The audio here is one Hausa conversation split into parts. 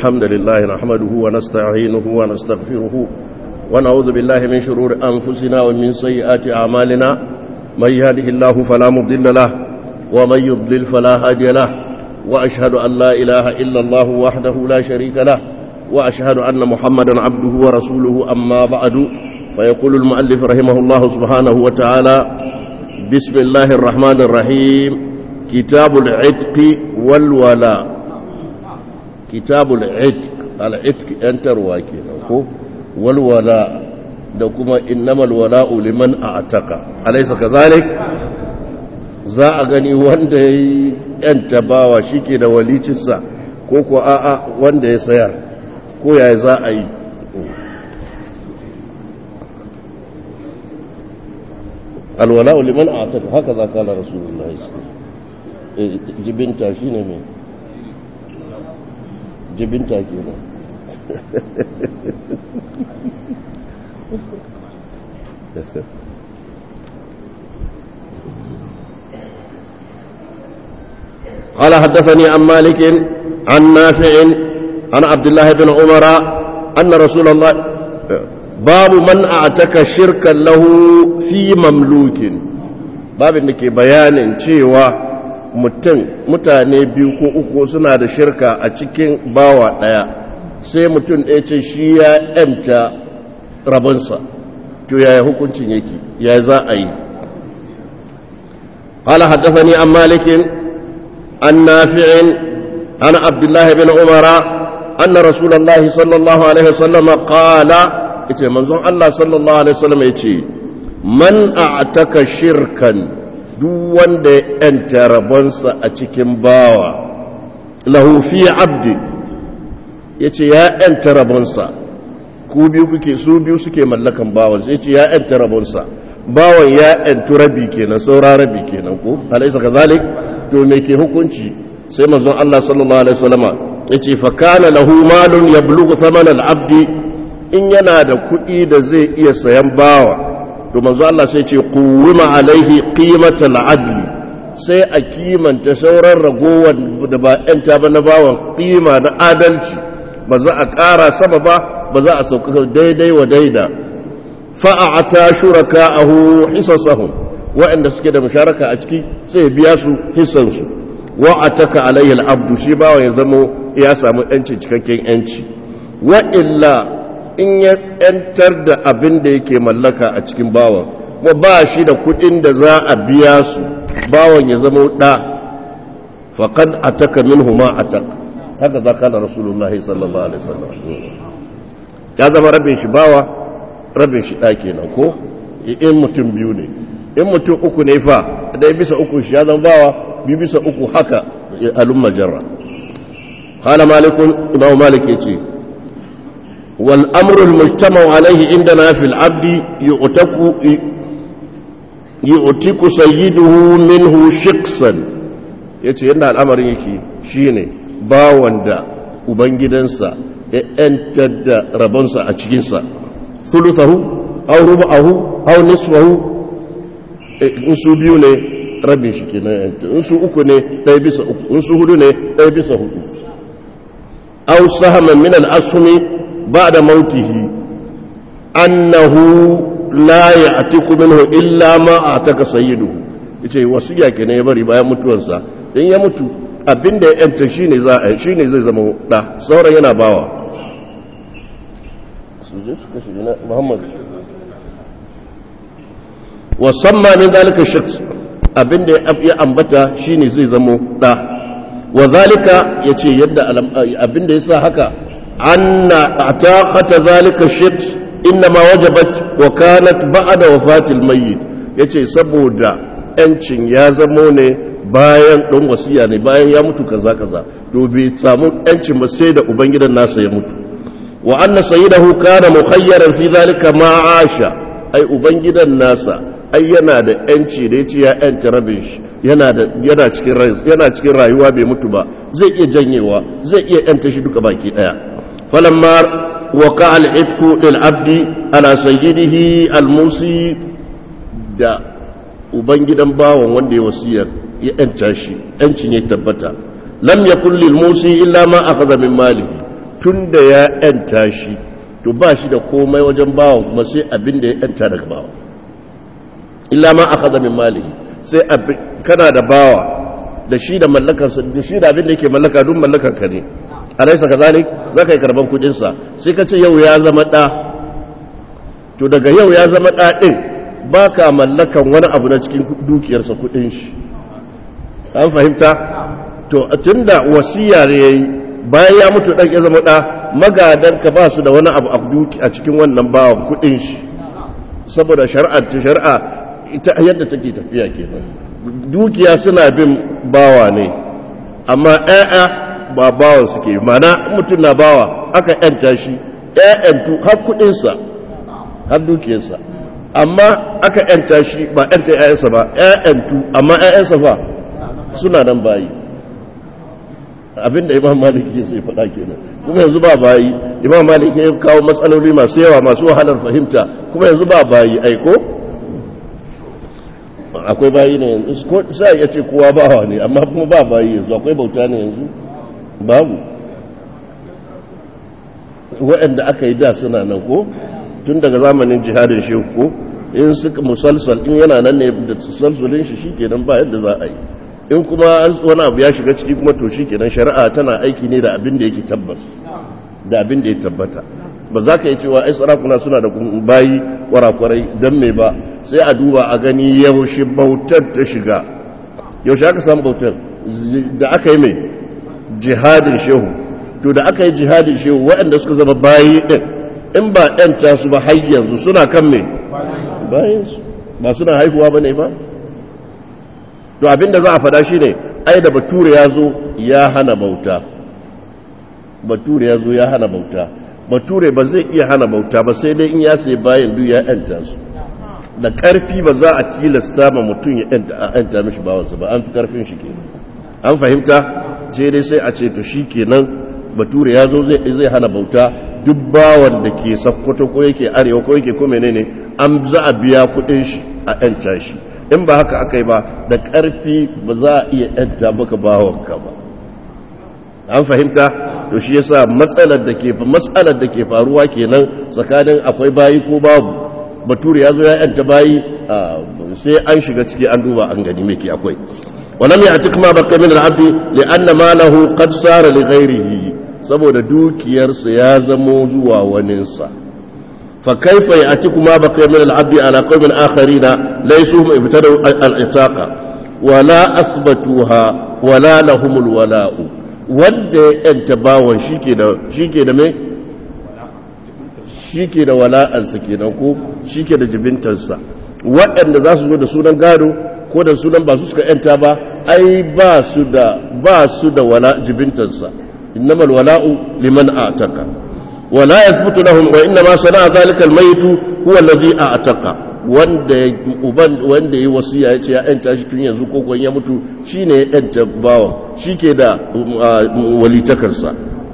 الحمد لله نحمده ونستعينه ونستغفره ونعوذ بالله من شرور أنفسنا ومن سيئات أعمالنا من يهده الله فلا مضل له ومن يضلل فلا هادي له وأشهد أن لا إله إلا الله وحده لا شريك له وأشهد أن محمدا عبده ورسوله أما بعد فيقول المؤلف رحمه الله سبحانه وتعالى بسم الله الرحمن الرحيم كتاب العتق والولاء كتاب العتق العتق أنت رواكي والولاء دكما إنما الولاء لمن أعتق أليس كذلك za a gani wanda ya yi ‘yan tabawa shi ke da walicinsa ko ko a'a wanda ya sayar ko ya za a yi alwala'u liman a ta haka za ka na rasulullah jibinta shi ne mai jibinta ke nan قال حدثني عن مالك عن نافع عن عبد الله بن عمر أن رسول الله باب من أعتك شركا له في مملوك باب انك بيان cewa mutum mutane biyu ko uku suna da shirka a cikin bawa ɗaya sai mutum ɗaya ce shi ya ‘yanta rabonsa to yaya hukuncin yake ya za a yi قال حدثني عن مالك عن نافع عن عبد الله بن عمر أن رسول الله صلى الله عليه وسلم قال إتي منظر الله صلى الله عليه وسلم إتي من أعتك شركا دون دي أنت ربنس أتكم باوا له في عبد yace ya ‘yanta rabonsa ku biyu kuke su biyu suke mallakan bawan sai ce ya ‘yanta rabonsa bawan ya ‘yantu rabi kenan saura rabi kenan ko alaisa ka zalik to me ke hukunci sai manzon Allah sallallahu alaihi wasallama yace fa kana lahu malun yablughu thaman al-abd in yana da kuɗi da zai iya sayan bawa to manzon Allah sai ce quwima alaihi qimatal adl sai a kimanta sauran ragowar da ba yanta ba na bawan qima na adalci ba za a ƙara sama ba ba za a sauka daidai wa daida fa'ata shuraka'ahu hisasahum waɗanda suke da musharaka a ciki sai biya su hissansu wa ataka alayhi al-abdu shi bawa ya zamo ya samu yanci cikakken yanci wa illa in ya yantar da abin da yake mallaka a cikin bawan wa ba shi da kuɗin da za a biya su bawan ya zamo ɗa faqad ataka minhu ma ataka haka za kana rasulullahi sallallahu alaihi wasallam ya zama rabin shi bawa rabin shi ɗa kenan ko in mutum biyu ne in mutum uku ne fa ɗaya bisa uku shi ya zama bawa biyu bisa uku haka alun majarra hala malikun imam malik yace wal amru al mujtama'u alayhi indana fil abdi yu'taku yu'tiku sayyiduhu minhu shiqsan yace yanda al'amarin yake shine bawan da ubangidansa ya yantar da rabonsa a cikinsa thuluthahu aw rubahu aw nisfahu in su biyu ne rabin shi ke nan in su uku ne ɗaya bisa uku in su hudu ne ɗaya bisa hudu aw sahaman min al-asmi ba'da mautihi annahu la ya'tiku minhu illa ma ataka sayyiduhu yace wasiya kenan ya bari bayan mutuwarsa in ya mutu abinda ya yanta shine za a shine zai zama da sauran yana bawa su je su kashe Muhammad wasamma min zalika shaks abinda ya ambata shine zai zamo da wa zalika yace yadda abinda yasa haka anna ataqata zalika shaks inma wajabat wa kanat ba'da wafatil mayyit yace saboda yancin ya zamo ne bayan don wasiya ne bayan ya mutu kaza kaza to bai samu yancin ba sai da ubangidan nasa ya mutu wa anna sayyidahu kana mukhayyaran fi zalika ma asha ai ubangidan nasa ai yana da yanci da yace ya yanci rabin shi yana da yana cikin yana cikin rayuwa bai mutu ba zai iya janyewa zai iya yanta shi duka baki daya falamma waqa al-itqu lil abdi ala sayyidihi al-musi da ubangidan bawon wanda ya wasiyar ya yanta shi yancin ya tabbata lam yakul lil musi illa ma akhadha min malihi tun da ya ‘yanta shi to ba shi da komai wajen bawan kuma sai abin da ya ‘yanta daga bawa illa ma aka zamin mali sai kana da bawa da shi da mallakarsa da shi da abin da yake mallaka duk mallakarka ne a laisa ka zalik za ka yi karban kudinsa sai ka ce yau ya zama ɗa to daga yau ya zama ɗa ɗin ba ka mallakan wani abu na cikin dukiyarsa kudin shi an fahimta to tun da wasiya ne ya yi bayan ya mutu ɗan ya zama ɗa magadanka ba su da wani abu a cikin wannan bawan kudin shi saboda shari'ar ta shari'a ita yadda take tafiya kenan dukiya suna bin bawa ne amma ƴaƴa ba bawan suke mana mutum na bawa aka ƴanta shi ƴaƴantu har kuɗinsa har dukiyarsa amma aka ƴanta shi ba ƴanta ƴaƴansa ba ƴaƴantu amma ƴaƴansa fa suna nan bayi abinda imam malik ke sai faɗa kenan kuma yanzu ba bayi imam malik ya kawo matsaloli masu yawa masu wahalar fahimta kuma yanzu ba bayi aiko akwai bayi ne yanzu ko sai ya ce kowa bawa ne amma kuma ba bayi yanzu akwai bauta ne yanzu babu waɗanda aka yi da suna nan ko tun daga zamanin jihadin shehu ko in suka musalsal in yana nan ne da salsulin shi shikenan ba yadda za a yi in kuma wani abu ya shiga ciki kuma to shikenan shari'a tana aiki ne da abin da yake tabbas da abin da ya tabbata ba za ka yi cewa ai sarakuna suna da bayi kwarakwarai don me ba sai a duba a gani yaushe bautar ta shiga yaushe aka samu bautar da aka yi mai jihadin shehu to da aka yi jihadin shehu waɗanda suka zama bayi ɗin in ba ɗanta su ba har yanzu suna kan mai bayansu ba suna haihuwa ba ne ba to abinda za a fada shi ne ai da bature ya zo ya hana bauta bature ya zo ya hana bauta bature ba zai iya hana bauta ba sai dai in ya sai bayan duk ya yanta su da karfi ba za a tilasta ma mutum ya yanta mishi bawansa ba an fi karfin shi ke an fahimta sai dai sai a ce to shi kenan bature ya zo zai hana bauta duk bawan da ke sakkwato ko yake arewa ko yake ko menene an za a biya kudin shi a yanta shi in ba haka aka yi ba da ƙarfi ba za a iya yanta maka bawanka ba an fahimta to shi yasa matsalar da ke matsalar da ke faruwa kenan tsakanin akwai bayi ko babu bature ya zo ya yanta bayi sai an shiga ciki an duba an gani me ke akwai ولم يأتك ما بقي من العبد لأن ماله قد صار لغيره saboda dukiyarsa ya zamo zuwa waninsa فكيف يأتيكم ما بقي من العبد على قوم آخرين ليسوا هم ابتدوا العتاقة ولا أثبتوها ولا لهم الولاء wanda ya bawon shi ke da mai shi ke da wala'ansa kenan ko shi ke da jibintarsa waɗanda za su zo da sunan gado ko da sunan ba su suka yanta ba ai ba su da ba su da wala jibintarsa innamal wala'u liman ataka ولا يثبت لهم وإنما صنع ذلك الميت هو الذي أعتق wanda uban wanda yi wasiya ya ce ya yanta shi tun yanzu ko ya mutu shine ya yanta bawan shike da walitakarsa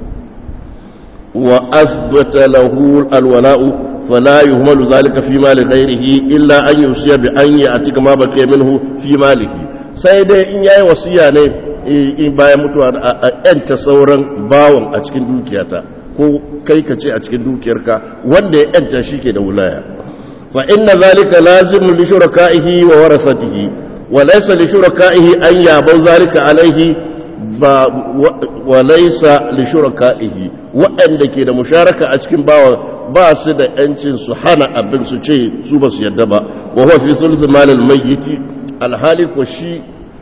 wa asbata lahu alwala'u fala yuhmalu zalika fi mali ghairihi illa an yusiya bi an ya'tika ma baqiya minhu fi malihi sai dai in yayi wasiya ne in bayan mutuwa a yanta sauran bawan a cikin dukiyata ko kai ka ce a cikin dukiyarka wanda ya yanta shi ke da wulaya fa inna zalika lazim li shuraka'ihi wa warasatihi wa laysa li shuraka'ihi an yabu zalika alaihi ba wa laysa li shuraka'ihi waɗanda ke da musharaka a cikin bawa ba su da yancin su hana abin su ce su ba su yadda ba wa huwa fi sulth malil mayyit alhali ko shi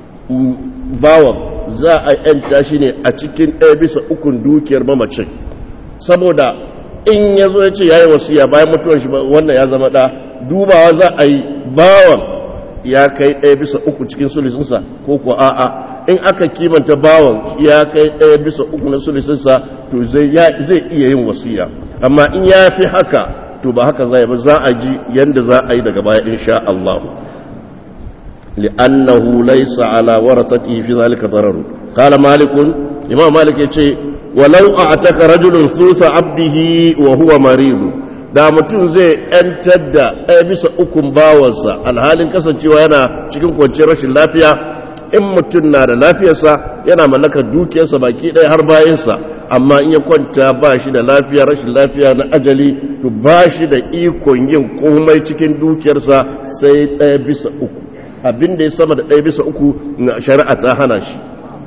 bawan za a yanta shi ne a cikin ɗaya bisa ukun dukiyar mamacin saboda in ya zo ya ce ya yi wasiya bayan mutuwar shi wannan ya zama ɗa dubawa za a yi bawan ya kai ɗaya bisa uku cikin sulisinsa ko kuwa a'a in aka kimanta bawan ya kai ɗaya bisa uku na sulisinsa to zai iya yin wasiya amma in ya fi haka to ba haka zai ba za a ji yadda za a yi daga baya insha Allah li'annahu laysa ala warasatihi fi zalika darar qala malikun imam malik yace walau a'taka rajulun susa abdihi wa huwa maridu da mutum zai ‘yantar da ɗaya bisa ukun bawansa alhalin kasancewa yana cikin kwanciyar rashin lafiya in mutum na da lafiyarsa yana mallakar dukiyarsa baki ɗaya har bayansa amma in ya kwanta ba shi da lafiya rashin lafiya na ajali to ba shi da ikon yin komai cikin dukiyarsa sai ɗaya bisa uku abin da ya sama da ɗaya bisa uku na shari'a ta hana shi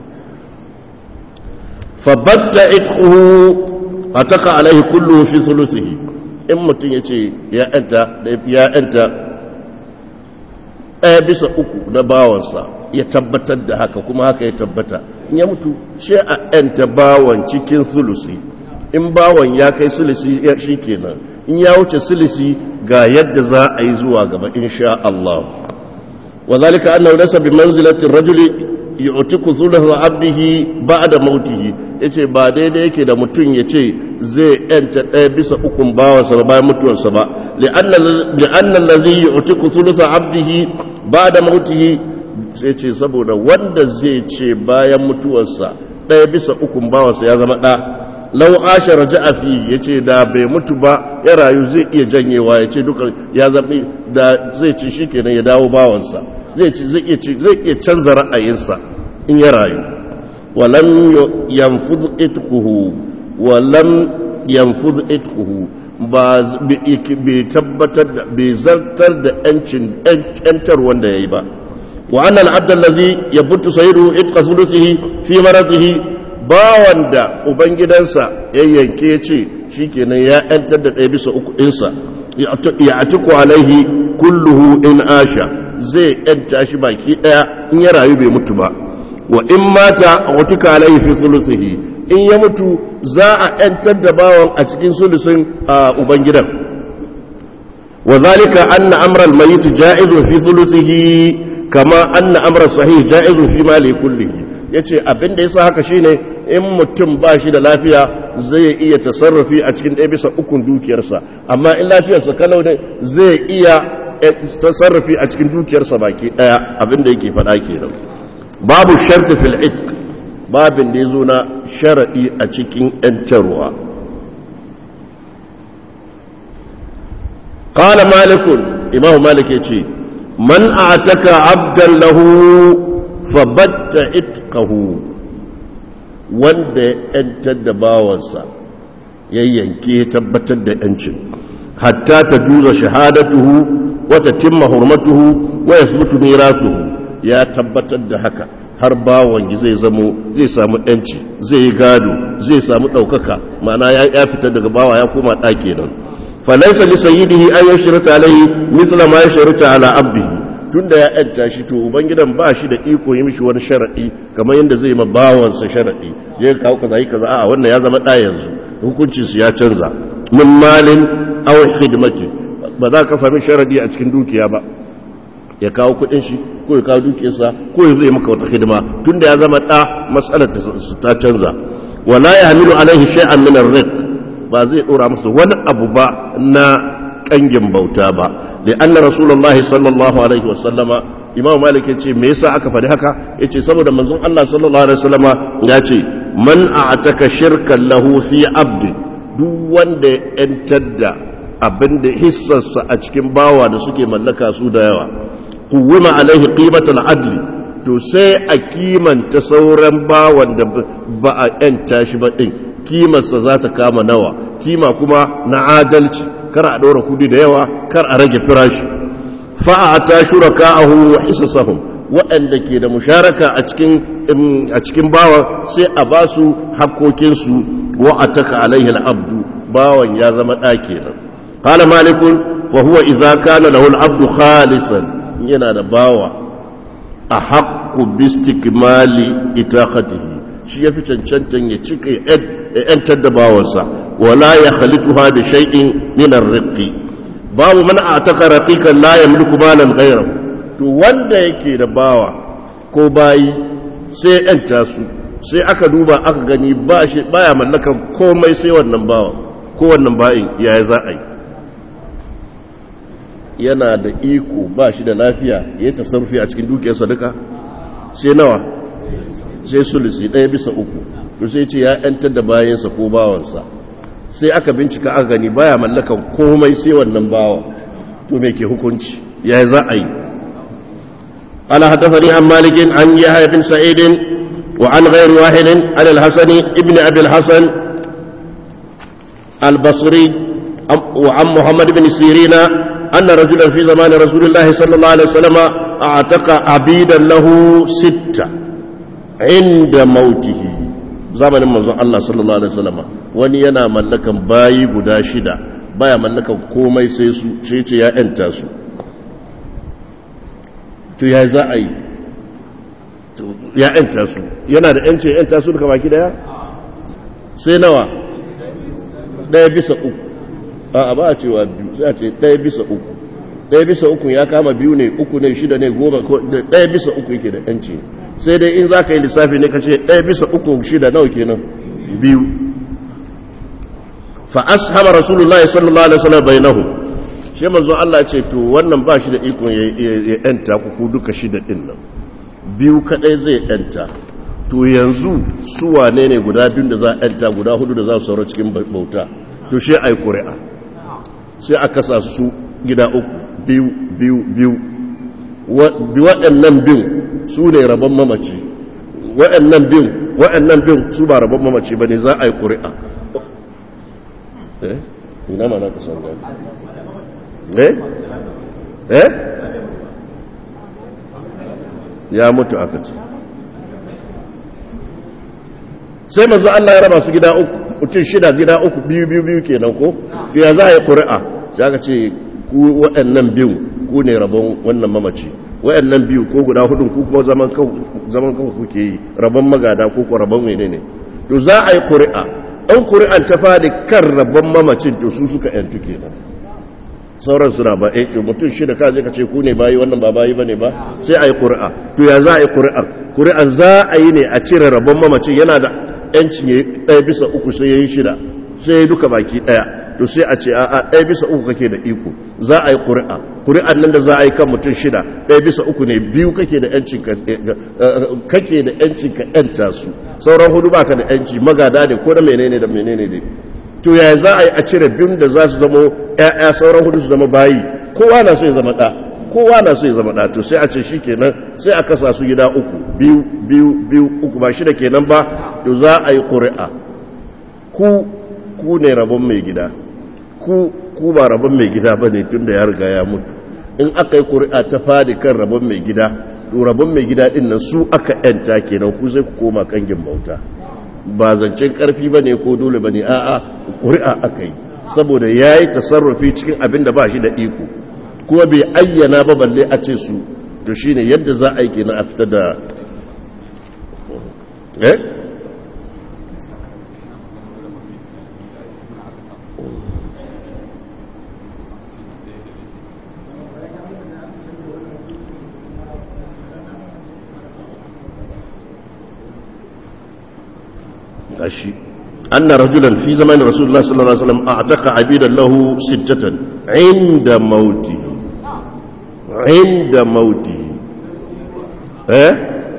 fabatta itquhu ataka alaihi kullu fi thuluthihi in mutum ya ce ya yanta ya yanta ɗaya bisa uku na bawansa ya tabbatar da haka kuma haka ya tabbata in ya mutu shi a yanta bawan cikin sulusi in bawan ya kai sulusi shi kenan in ya wuce sulusi ga yadda za a yi zuwa gaba insha Allah wa zalika annahu laysa bi manzilati ar-rajuli yu'tiku thulutha 'abdihi ba'da mautihi yace ba daidai yake da mutum yace zai yanta ɗaya bisa ukun bawansa bayan mutuwarsa ba li'anna allazi yu'tiku thulutha 'abdihi ba'da mautihi sai ce saboda wanda zai ce bayan mutuwarsa ɗaya bisa ukun bawansa ya zama ɗa lau asha raja'a fi yace da bai mutu ba ya rayu zai iya janyewa yace duka ya zabi da zai ci shikenan ya dawo bawansa zai ci zai iya zai iya canza ra'ayinsa in ya rayu walam yanfud itquhu walam yanfud itquhu ba bai tabbatar da bai zartar da yancin yantar wanda yayi ba wa anna al-abd allazi yabutu sayru itqa thuluthihi fi maradihi bawan da ubangidansa ya yanke ya ce shi kenan ya ‘yantar da ɗaya bisa uku ɗinsa ya atiku alaihi kulluhu in asha zai ‘yanta shi baki ɗaya in ya rayu bai mutu ba wa in mata a watuka alaihi fi sulusihi in ya mutu za a ‘yantar da bawan a cikin sulusin a ubangidan wa zalika anna amral mayyit ja'izun fi sulusihi kama anna amra sahih ja'izun fi mali kullihi yace abin da yasa haka shine in mutum ba shi da lafiya zai iya tasarrufi a cikin ɗaya bisa ukun dukiyarsa amma in lafiyarsa kalau ne zai iya tasarrufi a cikin dukiyarsa baki ɗaya abin da yake faɗa kenan babu sharti fil itq babin da yazo na sharadi a cikin yantarwa qala malik imamu malik yace man a'taka abdan lahu fabatta itqahu wanda ya ‘yantar da bawansa ya yanke tabbatar da ‘yancin hatta ta juza shahadatuhu wata timma hurmatuhu wa ya subutu mirasuhu ya tabbatar da haka har bawan zai zamo zai samu ‘yanci zai yi gado zai samu ɗaukaka ma'ana ya fita daga bawa ya koma ɗaki nan falaisa li sayyidihi an yashrata alayhi misla ma yashrata ala abdihi tunda ya yanta shi to ubangidan ba shi da iko yi mishi wani sharaɗi kamar yadda zai ma bawansa sharaɗi ya kawo kaza yi kaza a wannan ya zama ɗa yanzu hukuncin su ya canza min malin aw hidimati ba za ka fahimi sharaɗi a cikin dukiya ba ya kawo kuɗin shi ko ya kawo dukiyarsa ko ya zai maka wata hidima tunda ya zama ɗa matsalar ta canza wala ya hamilu alaihi shay'an min ar ba zai dora masa wani abu ba na kangin bauta ba لأن رسول الله صلى الله عليه وسلم إمام مالك يقول ميسا أكا فدهكا يقول سبب منظوم الله صلى الله عليه وسلم يقول من أعتك شركا له في عبد duk wanda ya ‘yantar da abin da hissarsa a cikin bawa da suke mallaka su da yawa kuwima alaihi qimatul adli to sai a kimanta sauran bawan da ba a ‘yanta shi ba ɗin kimarsa za ta kama nawa kima kuma na adalci kar a ɗora kudi da yawa kar a rage firashi fa'ata shuraka'ahu wa hisasahum waɗanda ke da musharaka a cikin a cikin bawa sai a ba su hakkokinsu wa ataka alaihi al'abdu bawan ya zama ɗa kenan qala malikun fa huwa idza kana lahu al'abdu khalisan yana da bawa a haqqu bi istikmali itaqatihi shi yafi cancantan ya cika yantar da bawansa ولا يخلطها بشيء من الرق babu man ataka raqiqan la yamliku malan ghayrahu to wanda yake da bawa ko bayi sai yanta su sai aka duba aka gani ba shi baya mallakan komai sai wannan bawa ko wannan bayin yaya za a yi yana da iko ba shi da lafiya ya tasarrufi a cikin dukiyarsa duka sai nawa sai sulusi ɗaya bisa uku to sai ce ya yantar da bayansa ko bawansa sai aka bincika aka gani baya mallakan komai sai wannan bawa to me ke hukunci ya za a yi ala hadathani an malikin an yahya bin sa'id وعن غير واحد عن الحسن ابن أبي الحسن البصري وعن محمد بن سيرين أن رجلا في زمان رسول الله صلى الله عليه وسلم أعتق عبيدا له ستة عند موته zamanin manzon Allah sallallahu alaihi wasallam wani yana mallakan bayi guda shida baya mallakan komai sai su sai ce ya yanta su to ya za a yi ya yanta su yana da yanci ya yanta su duka baki daya sai nawa daya bisa uku a ba a cewa biyu sai a ce daya bisa uku daya bisa uku ya kama biyu ne uku ne shida ne goma daya bisa uku yake da yanci sai dai in za ka yi lissafi ne ka ce ɗaya bisa uku shida nawa kenan biyu fa ashaba rasulullahi sallallahu alaihi wasallam bainahu shi manzo Allah ce to wannan ba shi da ikon ya yanta ku ku duka shida din nan biyu kadai zai yanta to yanzu su wane ne guda biyun da za a yanta guda hudu da za su saura cikin bauta to shi ai ƙuri'a sai a kasa su gida uku biyu biyu biyu waɗannan biyu su ne rabon mamaci waɗannan bin waɗannan bin su ba rabon mamaci ba ne za a yi ƙuri'a eh ina ma na ka san gani eh eh ya mutu aka ce sai mazu Allah ya raba su gida uku mutum shida gida uku biyu biyu biyu kenan ko ya za a yi ƙuri'a ya ka ce ku waɗannan biyu ku ne rabon wannan mamaci wayannan biyu ko guda hudun ku kuma zaman kan zaman kan kuke yi rabon magada ko ko rabon menene to za a yi ƙuri'a ɗan ƙuri'an ta fadi kan rabon mamacin to su suka yantu kenan sauran suna ba eh mutum shida ka je ka ce ku ne bayi wannan ba bayi bane ba sai a yi ƙuri'a to ya za a yi ƙuri'ar ƙuri'ar za a yi ne a cire rabon mamacin yana da yancin ya ɗaya bisa uku sai ya yi shida sai ya duka baki ɗaya to sai a ce a ɗaya bisa uku kake da iko za a yi ƙuri'a ƙuri'an nan da za a yi kan mutum shida ɗaya bisa uku ne biyu kake da yancin kake da yancin ka yanta su sauran hudu baka da yanci magada ne ko da menene da menene ne to yaya za a yi a cire biyun da za su zama ƴaƴa sauran hudu su zama bayi kowa na so ya zama ɗa kowa na so ya zama ɗa to sai a ce shi kenan sai a kasa su gida uku biyu biyu biyu uku ba shida kenan ba to za a yi ƙuri'a ku ku ne rabon mai gida ku ku ba rabon mai gida ba ne tun da ya riga ya mutu in aka yi ƙuri'a ta fadi kan rabon mai gida to rabon mai gida ɗin nan su aka yanta kenan ku zai ku koma kangin bauta ba zancen ƙarfi ba ne ko dole ba ne a'a ƙuri'a aka yi saboda ya yi tasarrufi cikin abin da ba shi da iko kuma bai ayyana ba balle a ce su to shine yadda za a yi kenan a fita da eh gashi anna rajulan fi zaman rasulullah sallallahu alaihi wasallam a'taqa abidan lahu sittatan inda mauti inda mauti eh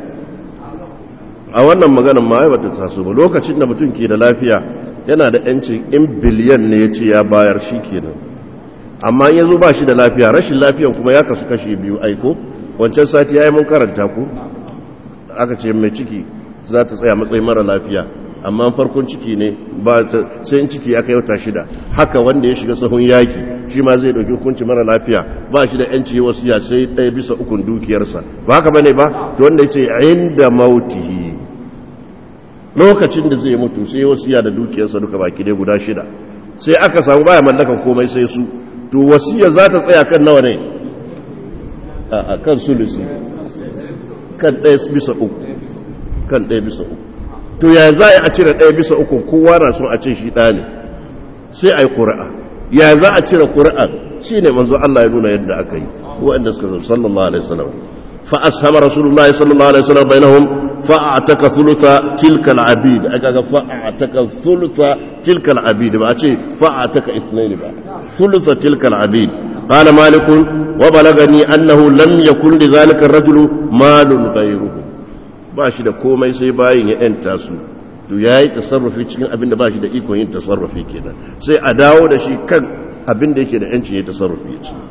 a wannan magana ma ai bata taso ba lokacin da mutum ke da lafiya yana da yancin in biliyan ne ya ce ya bayar shi kenan amma in yazo ba shi da lafiya rashin lafiyan kuma ya kasu kashi biyu aiko wancan sati yayi mun karanta ku aka ce mai ciki za ta tsaya matsayin mara lafiya amma farkon ciki ne ba ta sai in ciki aka yauta shida haka wanda ya shiga sahun yaki shi ma zai dauki hukunci mara lafiya ba shi da yanci wasiya sai ɗaya bisa ukun dukiyarsa ba haka bane ba to wanda yace inda mautihi lokacin da zai mutu sai wasiya da dukiyarsa duka baki dai guda shida sai aka samu baya mallakan komai sai su to wasiya za ta tsaya kan nawa ne a kan sulusi kan ɗaya bisa uku kan ɗaya bisa uku to ya za a cire ɗaya bisa uku kowa na son a ce shi ɗa ne sai a yi ƙuri'a ya za a cire ƙuri'a shi ne manzo Allah ya nuna yadda aka yi waɗanda suka zama sallallahu alaihi wasallam fa ashama rasulullahi sallallahu alaihi wasallam bainahum fa ataka thulutha tilka al-abid aka ga fa ataka thulutha tilka al-abid ba a ce fa ataka ithnain ba thulutha tilka al-abid qala malik wa balagani annahu lam yakun li dhalika ar-rajulu malun ghayruhu ba shi da komai sai bayin ya ‘yanta su to ya yi tasarrufi cikin abin da ba shi da ikon yin tasarrufi kenan sai a dawo da shi kan abin da yake da ‘yanci ya tasarrufi ya ce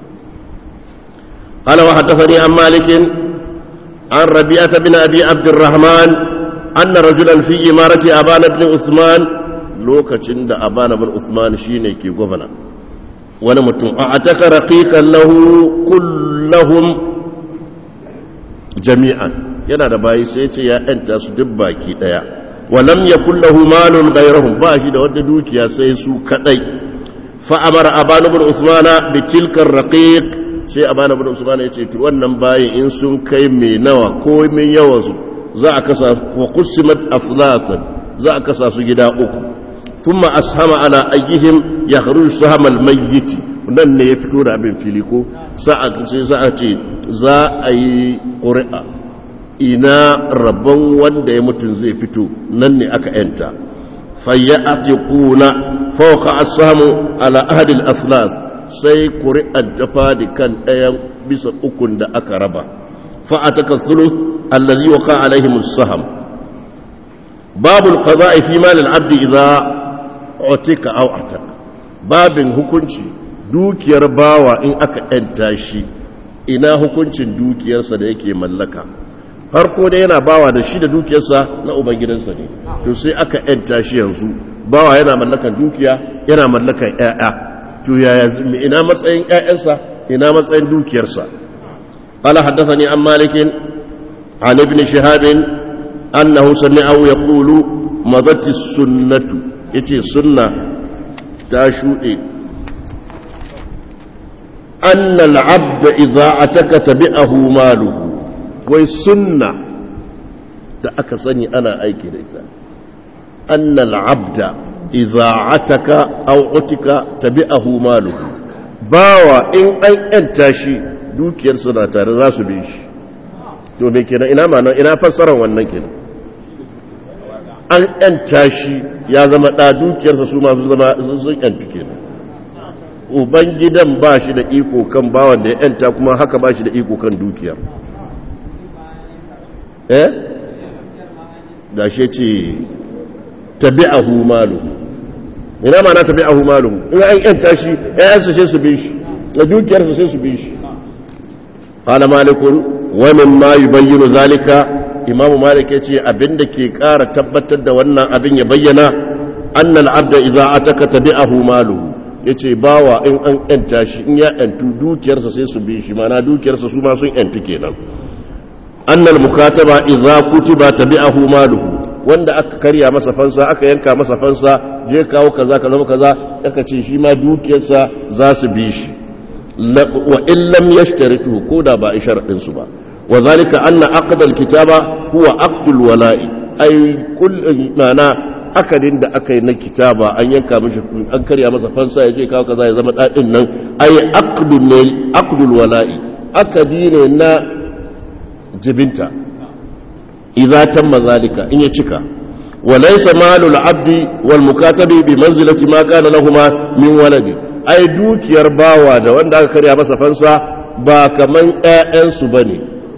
قال وحدثني عن مالك عن ربيعة بن أبي عبد الرحمن anna rajulan fi imarati abana ibn usman lokacin da abana ibn usman shine ke gwamna wani mutum a ataka raqiqan lahu kullahum jami'an yana da bayi sai ce ya yanta su duk baki daya walam yakul lahu malun ghayrahum ba shi da wanda dukiya sai su kadai fa amara abana ibn usman bi tilka raqiq sai abana ibn usman ya ce to wannan bayi in sun kai mai nawa ko mai yawan su za a kasa wa qusimat aflatan za a kasa su gida uku thumma ashama ala ayyihim yakhruju sahama al-mayyit nan ne ya fito da abin fili ko sa'a ce za a ce za a yi ƙuri'a ina rabon wanda ya mutum zai fito nan ne aka yanta fayyatiquna fawqa as-sahmu ala ahadi al-aslas sai ƙuri'an ta fadi kan ɗayan bisa ukun da aka raba fa'ataka thuluth allazi waqa alaihim as-sahm babu al-qada'i fi mal al-abd idha utika aw ataka babin hukunci dukiyar bawa in aka yanta shi ina hukuncin dukiyarsa da yake mallaka farko da yana bawa da shi da dukiyarsa na ubangidansa ne to sai aka yanta shi yanzu bawa yana mallakan dukiya yana mallakan ƴaƴa to yaya ina matsayin ƴaƴansa ina matsayin dukiyarsa قال حدثني عن مالك عن ابن شهاب أنه سمعه يقول مضت السنة يتي سنة تاشوئي أن العبد إذا أتك تبعه ماله وسنة تأكسني أنا أيكي ليس أن العبد إذا عتك أو عتك تبعه ماله باوا إن أن أنتشي dukiyar suna tare za su bi shi to me kenan ina ma ina fassarar wannan kenan an yanta shi ya zama ɗa dukiyarsa su masu zama sun yantu kenan uban gidan ba shi da iko kan bawan da ya yanta kuma haka ba shi da iko kan dukiyar eh da shi ce tabi'ahu malu ina ma na tabi'ahu malu in an yanta shi ƴaƴansa sai su bi shi da dukiyarsa sai su bi shi qala malikun wa mimma yubayyinu zalika imamu malik yace abinda ke ƙara tabbatar da wannan abin ya bayyana annal abda idza ataka tabi'ahu maluhu yace bawa in an yanta shi in ya yantu dukiyarsa sai su bi shi mana dukiyarsa su ma sun yantu kenan annal mukataba idza kutiba tabi'ahu maluhu wanda aka karya masa fansa aka yanka masa fansa je kawo kaza kaza kaza aka ce shi ma dukiyarsa za su bi shi wa in lam yashtarituhu ko da ba sharadin su ba wa zalika anna aqd al-kitaba huwa aqd al-wala'i ay kull mana akadin da aka yi na kitaba an yanka mishi an karya masa fansa ya je kawo kaza ya zama dadin nan ay aqdul ne aqdul wala'i akadi ne na jibinta idza tamma zalika in ya cika wa laysa malul abdi wal mukatabi bi manzilati ma kana lahumma min waladi ai dukiyar bawa da wanda aka karya masa fansa ba kaman ƴaƴansu bane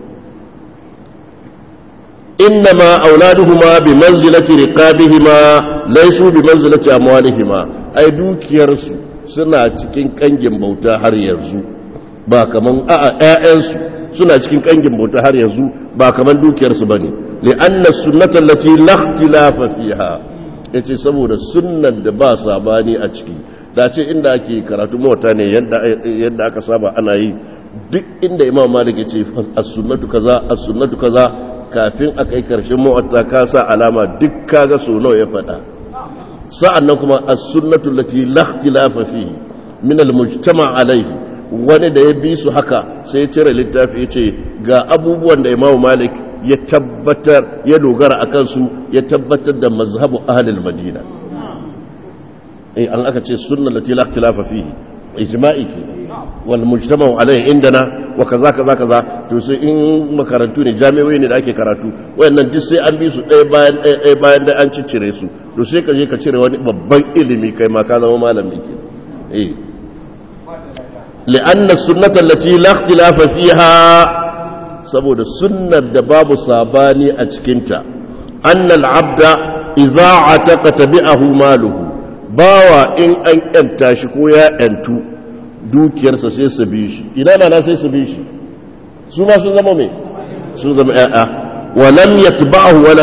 إنما أولادهما بمنزلة رقابهما ليسوا بمنزلة أموالهما أي دوك يرسو سنة cikin kangin bauta har yanzu ba kaman a'a ƴaƴansu suna cikin kangin bauta har yanzu ba kaman dukiyarsu bane li'anna sunnata allati la ikhtilafa fiha yace saboda sunnan da ba sabani a ciki da ce inda ake karatu mota ne yadda yadda aka saba ana yi duk inda imam malik yace as-sunnatu kaza as-sunnatu kaza kafin a kai karshen mu'atta ka sa alama duk kaga so nawa ya faɗa sa'annan kuma as-sunnatu allati la ikhtilafa fihi min al-mujtama' alayhi wani da ya bi su haka sai ya cire littafi ya ce ga abubuwan da Imam Malik ya tabbatar ya dogara akan su ya tabbatar da mazhabu ahlul Madina eh an aka ce sunna allati la ikhtilafa fihi ijma'i ke wal mujtama'u alayhi indana wa kaza kaza kaza to sai in makarantu ne jami'o'i ne da ake karatu wayannan duk sai an bi su ɗaya bayan ɗaya ɗaya bayan da an ciccire su to sai ka je ka cire wani babban ilimi kai ma ka zama malami ke eh li'anna sunnata allati la ikhtilafa fiha saboda sunnar da babu sabani a cikin ta annal abda idza ataqa tabi'ahu maluhu bawa in an yanta shi ko ya yantu dukiyarsa sai su bi shi ina na sai su bi shi su ma sun zama mai sun zama ya'a wa lam yatba'ahu waladuhu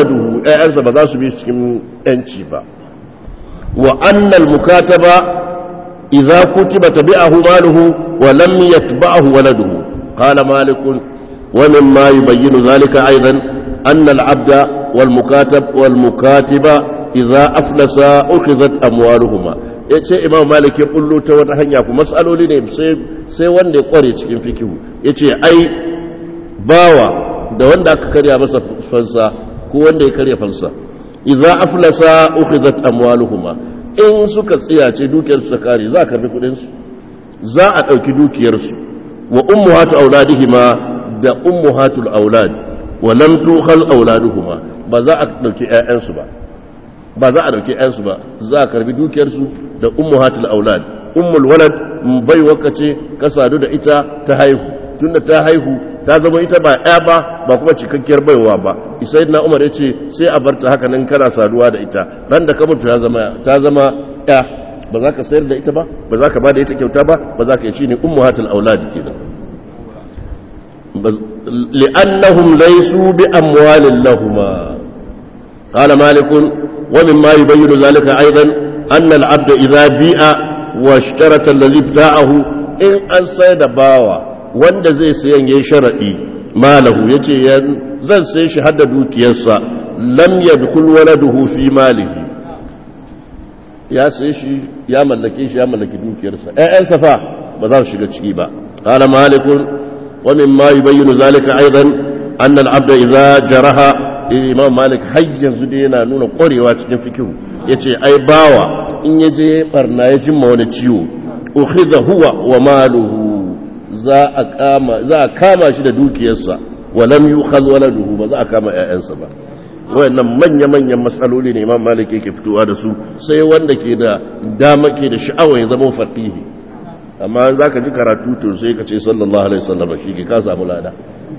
ƴaƴansa ba za su bi cikin yanci ba wa annal mukataba idza kutiba tabi'ahu maluhu wa lam yatba'ahu waladuhu qala malik wa mimma yubayyinu dhalika aidan anna al-'abda wal mukatab wal mukatiba idza aflasa ukhizat amwaluhuma yace imam malik ya kullu ta wata hanya ku mas'aloli ne sai sai wanda ya kware cikin fikihu yace ai bawa da wanda aka karya masa fansa ko wanda ya karya fansa idza aflasa ukhizat amwaluhuma in suka tsiyace dukiyar su kare za a karbi kudin su za a dauki dukiyar su wa ummahatu auladihima da ummahatul aulad wa lam tukhal auladuhuma ba za a dauki ƴaƴan su ba ba za a dauki ƴaƴan su ba za a karbi dukiyar su da ummahatul aulad ummul walad bai wakace ka sadu da ita ta haihu tunda ta haihu ta zama ita ba ya ba ba kuma cikakkiyar baiwa ba isai na umar ya ce sai a barta haka nan kana saduwa da ita ran da ka mutu ta zama ya ba za ka sayar da ita ba ba za ka ba da ita kyauta ba ba za ka yi shi ne ummu hatul auladi kenan li'annahum laysu bi amwalin lahuma qala malik wa mimma yubayyin zalika aidan anna al-abd idha bi'a wa ishtarata alladhi ibta'ahu in an sai da bawa wanda zai sayan yayin sharadi malahu yace zan sai shi hadda dukiyarsa lam yadkhul waladuhu fi malihi ya sai shi ya mallake shi ya mallaki dukiyarsa ƴaƴansa fa ba za su shiga ciki ba qala malikun wa mimma yubayyinu zalika aidan anna al-abd idza jaraha imam malik har yanzu dai yana nuna ƙwarewa cikin fikihu yace ai bawa in yaje barna ya jimma wani ciwo ukhidha huwa wa maluhu za a kama za a kama shi da dukiyarsa wa lam yukhadh waladuhu ba za a kama ƴaƴansa ba wayannan manya-manyan matsaloli ne imam malik yake fitowa da su sai wanda ke da dama ke da sha'awa ya zama faqihi amma za ka ji karatu to sai ka ce sallallahu alaihi wasallam shi ke ka samu lada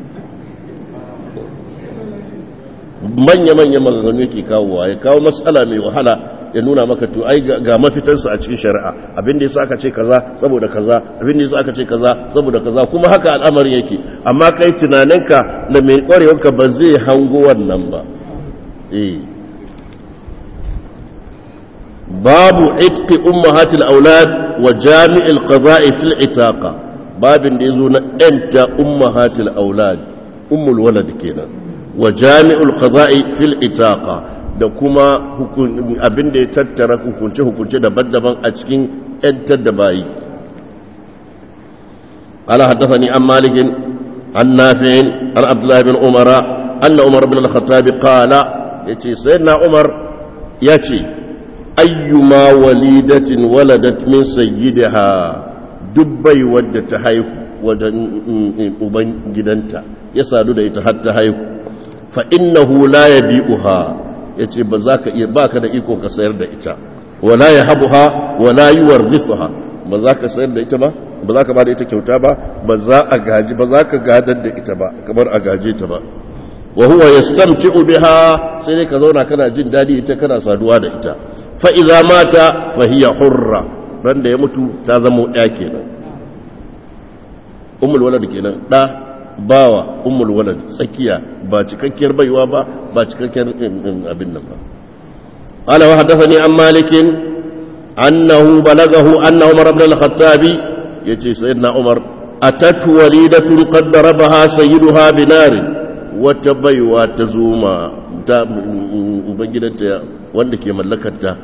manya-manyan maganganu yake kawowa ya kawo matsala mai wahala ya nuna maka to ai ga mafitarsa a cikin shari'a abin da yasa aka ce kaza saboda kaza abin da yasa aka ce kaza saboda kaza kuma haka al'amarin yake amma kai tunaninka da mai kwarewarka ba zai hango wannan ba babu itqi ummahatil aulad wa jami'il qada'i fil itaqa babin da yazo na enta ummahatil aulad ummul walad kenan wa jami'ul qada'i fil itaqa da kuma abin da ya tattara hukunce hukunce daban-daban a cikin entar da bayi قال حدثني عن مالك عن نافع عن عبد الله بن عمر أن عمر بن الخطاب قال yace sayyidina Umar yace ayyuma walidatin waladat min sayyidiha dubbai wadda ta haihu wajen uban gidanta ya sadu da ita har ta haihu fa innahu la yabi'uha yace ba za ka iya baka da iko ka sayar da ita wala yahabuha wala yuwarrithuha ba za ka sayar da ita ba ba za ka ba da ita kyauta ba ba za a gaji ba za ka gadar da ita ba kamar a gaje ta ba wa huwa yastamti'u biha sai dai ka zauna kana jin dadi ita kana saduwa da ita fa idza mata fa hiya hurra ran da ya mutu ta zama ɗaya kenan ummul walad kenan da bawa ummul walad tsakiya ba cikakkiyar baiwa ba ba cikakkiyar abin nan ba qala wa haddathani an malik annahu balagahu anna umar ibn al-khattabi yace sayyidina umar atatu walidatun qad darabaha sayyiduha binarin wata baiwa ta zoma ta ubangidanta wanda ke mallakarta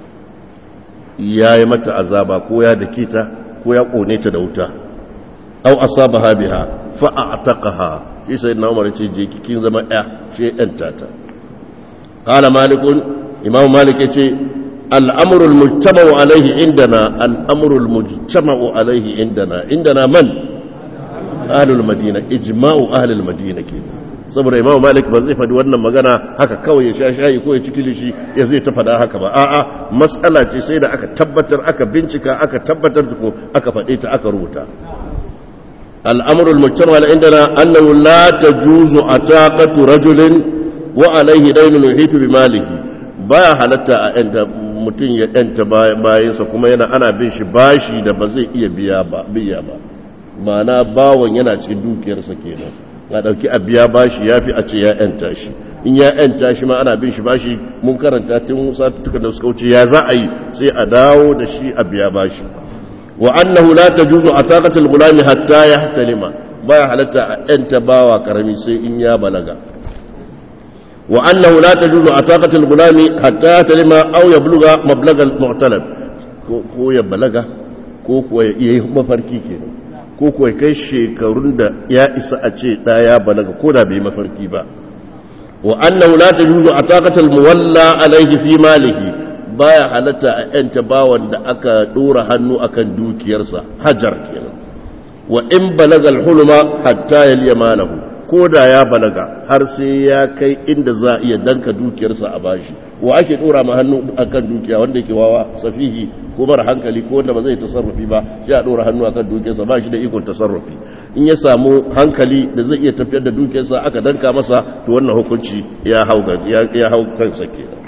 ya yi mata azaba ko ya dake ta ko ya kone ta da wuta au asabaha biha fa a'taqaha shi sai na umar ce je kin zama ya shi yanta ta qala malikun imam malik yace al-amru al-mujtama'u alayhi indana al-amru al-mujtama'u alayhi indana indana man ahlul madina ijma'u ahlul madina kenan saboda imamu malik ba zai faɗi wannan magana haka kawai ya sha shayi ko ya ci kilishi ya zai ta faɗa haka ba a'a matsala ce sai da aka tabbatar aka bincika aka tabbatar da aka faɗe ta aka rubuta al'amurul mujtama ala indana annahu la tajuzu ataqatu rajulin wa alayhi daynun yuhitu bi malihi baya halatta a yanta mutum ya yanta bayansa kuma yana ana bin shi bashi da ba zai iya biya ba biya ba ma'ana bawon yana cikin dukiyarsa kenan a ɗauki a biya bashi ya fi a ce ya ‘yanta shi in ya ‘yanta shi ma ana bin shi bashi mun karanta tun satuttuka da suka wuce ya za a yi sai a dawo da shi a biya bashi wa annahu la tajuzu ataqatul gulami hatta yahtalima baya halatta a ‘yanta bawa karami sai in ya balaga wa annahu la tajuzu ataqatul gulami hatta yahtalima aw yabluga mablagal mu'talab ko ya balaga ko kuwa ya yi mafarki kenan ko kuwa kai shekarun da ya isa a ce ɗaya balaga ko da bai mafarki ba wa annahu la tajuzu ataqatul muwalla alayhi fi malihi baya halatta a yanta bawan da aka dora hannu akan dukiyarsa hajar kenan wa in balaga al-hulma hatta yaliya malahu ko da ya balaga har sai ya kai inda za a iya danka dukiyarsa a bashi wa ake dora ma hannu akan dukiya wanda yake wawa safihi ko mara hankali ko wanda ba zai tasarrufi ba sai a dora hannu akan dukiyarsa ba shi da ikon tasarrufi in ya samu hankali da zai iya tafiyar da dukiyarsa aka danka masa to wannan hukunci ya hau ya hau kansa kenan